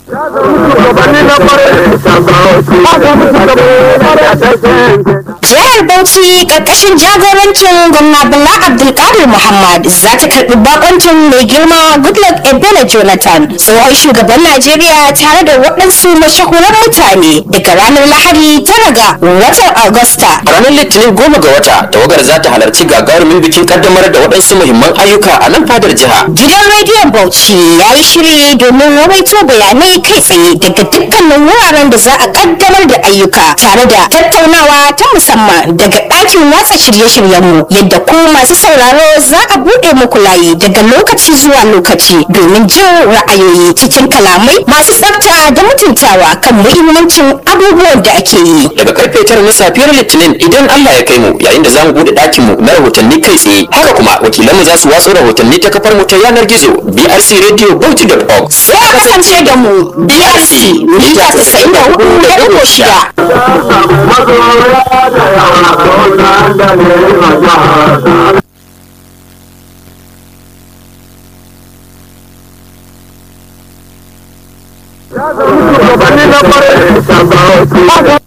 Jihar Bauchi ƙarƙashin jagorancin gwamna Bala Abdulkadir Muhammad za ta karɓi bakoncin mai girma Goodluck Ebele Jonathan tsohon shugaban Najeriya tare da waɗansu mashahuran mutane daga ranar Lahadi tara ga watan Agusta. A ranar Litinin goma ga wata, tawagar za ta halarci gagarumin bikin kaddamar da waɗansu muhimman ayyuka a nan fadar jiha. Gidan rediyon Bauchi ya yi shiri domin rawaito bayanai kai tsaye daga dukkanin wuraren da za a kaddamar da ayyuka tare da tattaunawa ta musamman daga ɗakin watsa shirye-shiryenmu yadda ku masu sauraro za a buɗe muku layi daga lokaci zuwa lokaci domin jin ra'ayoyi cikin kalamai masu tsafta da mutuntawa kan muhimmancin abubuwan da ake yi. Daga karfe tara na safiyar Litinin idan Allah ya kai mu yayin da za mu buɗe ɗakin mu na rahotanni kai tsaye. Haka kuma wakilanmu za su watsa rahotanni ta kafar mu ta yanar gizo brcradio.org. Sai a kasance da mu BRC mita 94.6. Shugabanni na kwarai,